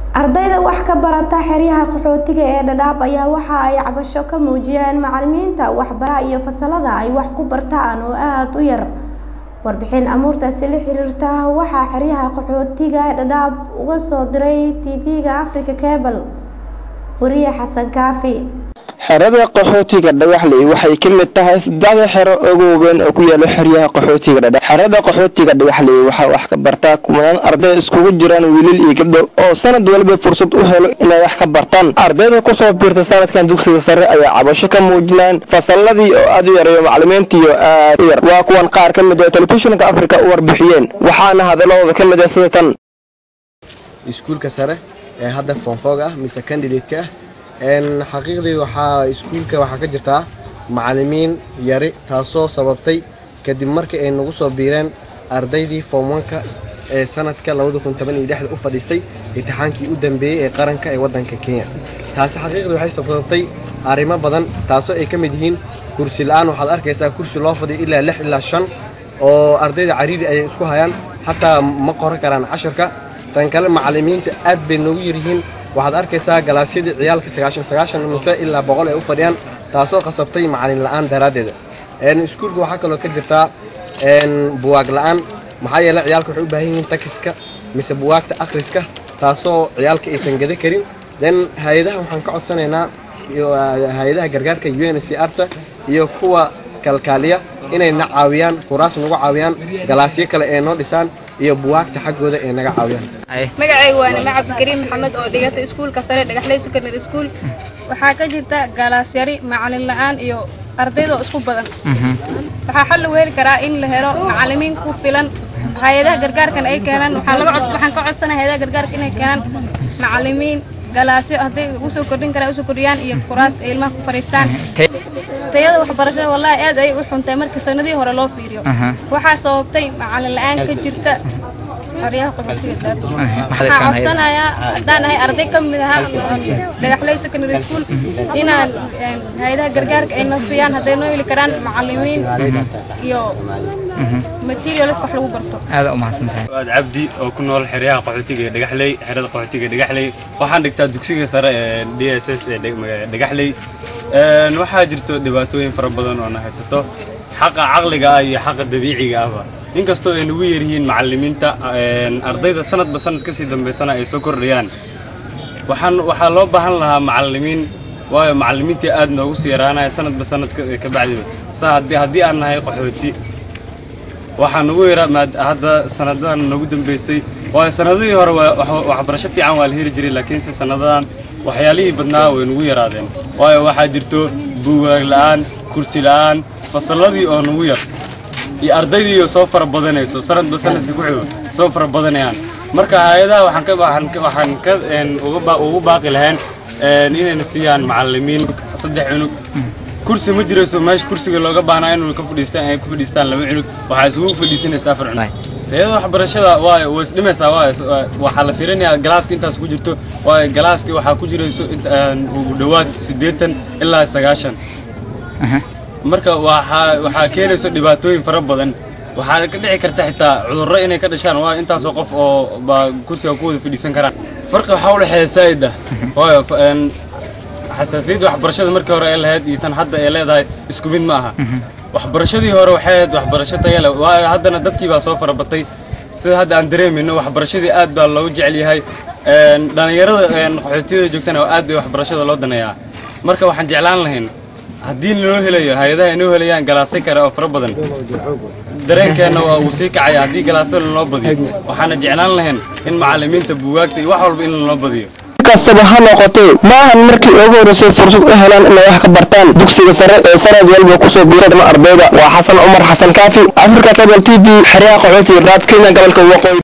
ardayda wax ka barata xeryaha qaxootiga ee dhadhaab ayaa waxa ay cabasho ka muujiyeen macalimiinta waxbara iyo fasalada ay wax ku bartaan oo aada u yar warbixin amuurtaasi la xiriirta waxaa xeryaha qaxootiga dhadhaab uga soo diray tv-ga africa cable wariye xasan kaafi xerada qaxootiga dhagaxley waxay ka mid tahay saddexda xero ugu waaweyn oo ku yaala xeryaha qaxootiga dhadhaab xerada qaxootiga dhagaxley waxaa wax ka bartaa kumanaan arday iskugu jiraan wiilal iyo gabdho oo sanad waliba fursad u helo inay wax ka bartaan ardayda kusoo biirta sanadkan dugsiga sare ayaa cabasho ka muujinaan fasaladii oo aada u yareeyo macalimiintiiyo aad u yar waa kuwan qaar ka mid oo telefishinka afrika u warbixiyeen waxaana hadalladooda ka mid ah sida tan iskuulka sare ee hadda foonfoog ah mise candidateka ah xaqiiqdii waxaa iskuulka waxaa ka jirtaa macalimiin yari taasoo sababtay kadib markii ay nagu soo biireen ardaydii foomwanka ee sanadka u fadhiistay imtixaankii u dambeeyey ee qaranka ee waddanka kenya taasi xaqiiqdii waxay sababtay arrimo badan taasoo ay ka mid yihiin kursi la-aan waxaad arkaysaa kursi loo fadhiyo ilaa lix ilaa shan oo ardayda cariiri ayay isku hayaan xataa ma qoran karaan casharka tan kale macalimiinta aad bay noogu yaryihiin waxaad arkaysaa galaasyadii ciyaalka sagaashan sagaashan mise ilaa boqol ay u fadhiyaan taasoo qasabtay macalin la-aan daraaddeeda iskuulka waxaa kaloo ka jirtaa buwaag la-aan maxaa yeele ciyaalka waxay u baahan yihiin takiska mise buwaagta akhriska taasoo ciyaalka aysan gada karin den hay-adaha waxaan ka codsanaynaa hay-adaha gargaarka u n c arta iyo kuwa kalkaaliya inay na caawiyaan kuraas nagu caawiyaan galaasyo kale ee noo dhisaan iyo buwaagta xaggooda ee naga caawiyaan magacayga waa nime cabdikariim maxamed oo dhigata iskuulka sare dhagaxley secondary school waxaa ka jirta galaasyari macalin la-aan iyo ardaydoo isku badan waxaa xal lagu heli karaa in la helo macalimiin ku filan hay-adaha gargaarkan ay keenaan waxaan ka codsanaya hay-adaha gargaarka inay keenaan macalimiin galaasyo hadday usoo kordhin karaan usoo kordhiyaan iyo kuraas ay ilmaha ku fadhiistaan tayada waxbarashada wallahi aad ay u xuntay markii sanadihii hore loo fiiriyo waxaa sababtay macalin la-aan ka jirta xeryaha qaxootiga waxaan codsanayaa haddaan ahay arday ka mid ahaa dhagaxley secondary school inaan hay-adaha gargaarka ay nasiyaan hadday noo heli karaan macalimiin iyo materialka wax lagu barto aada umahadsantahay waad cabdi oo ku nool xeryaha qaxootiga ee dhagaxley xerada qaxootiga ee dhagaxley waxaan dhigtaa dugsiga sare ee d s s ee dhagaxley waxaa jirto dhibaatooyin fara badan oo na haysato xaqa caqliga ah iyo xaqa dabiiciga ahba inkastoo ay nagu yaryihiin macalimiinta ardayda sanadba sanad kasii dambaysana ay soo kordhayaan waxaan waxaa loo baahan lahaa macalimiin waayo macalimiintii aad noogu sii yaraanaya sanadba sanad ka bacdiba saa haddii aan nahay qaxooti waxaa nagu yaraa hadda sanadadan nagu dambeysay waayo sanadihii hore waxbarasho fiican waa la heli jiray laakiinse sanadadan waxyaalihii badnaa way nagu yaraadeen waayo waxaa jirto buugaag la-aan kursi la-aan fasalladii oo nagu yar iyo ardaydii soo fara badanayso sanadba sanadka ku xigo soo fara badanayaan marka hay-adaha waxaan ka ugu baaqi lahayn inayna siiyaan macalimiin saddex cunug kursi ma jirayso meesha kursiga looga baahnaa inuu ka fadhiistaan ay ku fadhiistaan laba cunug waxaa isugu fadhiisanaysa afar cunug tayada waxbarashada waay way isdhimaysaa waay waxaa la fiirinayaa galaaska intaas ku jirto waayo galaaska waxaa ku jirayso ugu dhowaad siddeetan ilaa sagaashan marka waxaa keenayso dhibaatooyin fara badan waxaa ka dhici karta xitaa cudurro inay ka dhashaan waa intaasoo qof oo baa kursiga ku wada fadhiisan karaan farqi waxaa u dhexeeya saa'id ah waayo xasaasiyadda waxbarashada markii hore ay lahayd iyo tan hadda ay leedahay isku mid ma aha waxbarashadii hore waxay ahayd waxbarasho taya leh waayo haddana dadkii baa soo farabatay sida hadda aan dareemayno waxbarashadii aad baa loogu jecel yahay dhallinyarada qaxootiyada joogtana aad bay waxbarashada loo daneeyaa marka waxaan jeclaan lahayn haddii naloo helayo hay-adaha inoo helayaan galaasyo kale oo fara badan dareenkeenna waa uu sii kacaya haddii galaasyo lanoo badiyo waxaana jeclaan lahayn in macalimiinta buugaagta iyo wax walba in lanoo badiyo kastaba ha noqotee maahan markii ugu horreysay fursad u helaan inay wax ka bartaan dugsiga sare ee sanad walba kusoo biiran ardayda waa xasan cumar xasan kaafi africa cable t v xeryaha qaxootiga raad kenya gobolka waqooyi